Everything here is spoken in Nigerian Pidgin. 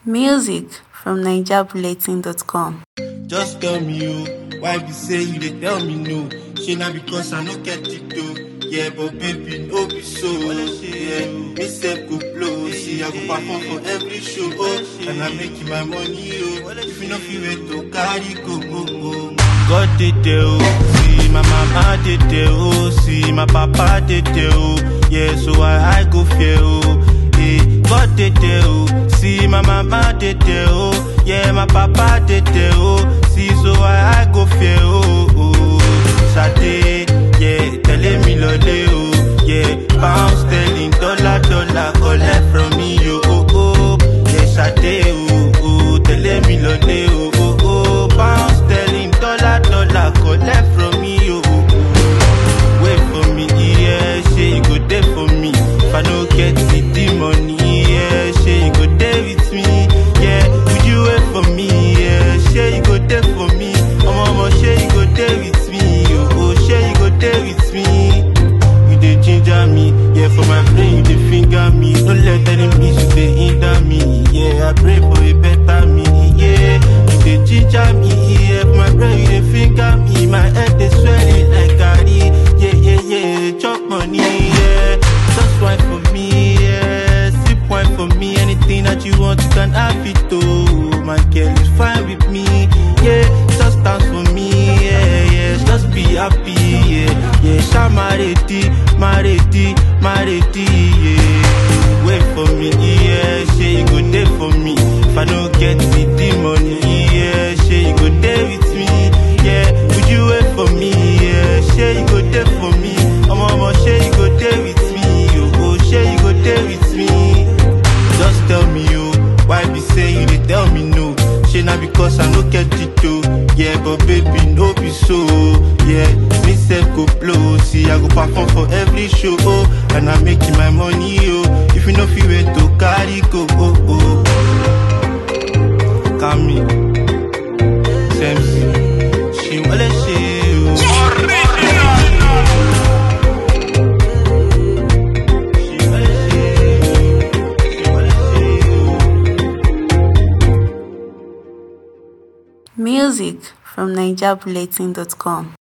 Music from NigerBulletin.com. Just tell me you, why be say you dey tell me no? Shey na because I no get it though. Yeah, but baby, no be so. Yeah, me sef go blow. See, I go perform for every show. Oh, and I make my money. Oh, if you no feel wait to carry go, go, go. God did there, oh. See, my mama did there, oh. See, my papa did there, oh. Yeah, so I, I go fear, oh. Eh, God did there, oh. See, my mama did there, oh. Yeah, my papa did there, oh. See, so I, I go fear, oh. oh. Sade, yeah, telling me lole, oh. Yeah, pound sterling, dollar, dollar, collect from me, oh, oh, oh. Yeah, Sade, oh, oh, telling me lole, oh, oh, oh. Pound sterling, dollar, dollar, collect from me, oh, oh, oh. Wait for me, yeah, say you go there for me. If I no get it, the money, yeah, say you go there with me. Yeah, would you wait for me? Yeah, say you go there for me. Oh, mama, say you go there with me. Oh, oh, say you go there with me. You dey ginger me, yeah, for my brain you dey finger me. Don't let enemies you dey hinder me. Yeah, I pray for a better me. Yeah, you dey ginger me, yeah, for my brain you dey finger me. My head dey swelling like garri. Yeah, yeah, yeah, chop money, yeah. Just wine for me, yeah. Sip wine for me. Anything that you want, you can have it, oh. My girl is fine with me, yeah. Just dance for me, yeah, yeah. Just be happy, yeah, yeah. Sha maredi, maredi, maredi, yeah. Wait for me, yeah. Say you go there for me. If I don't get it, the money, yeah. Say you go there with me, yeah. Would you wait for me, yeah? Say you go there for me. Oh, mama, say you go there with me, oh, oh, say you go there with me. Just tell me you, why be say you dey tell me no? Shey na because I no get it though. Yeah, but baby, no be so. Yeah, me sef go blow. See, I go perform for every show. Oh, and I make my money. Oh, if you no feel wait to carry go. Oh, oh. Kami, Semsi, she wale she. Oh. She wale she, oh. She wale she, oh. Music from NigerBulletin.com.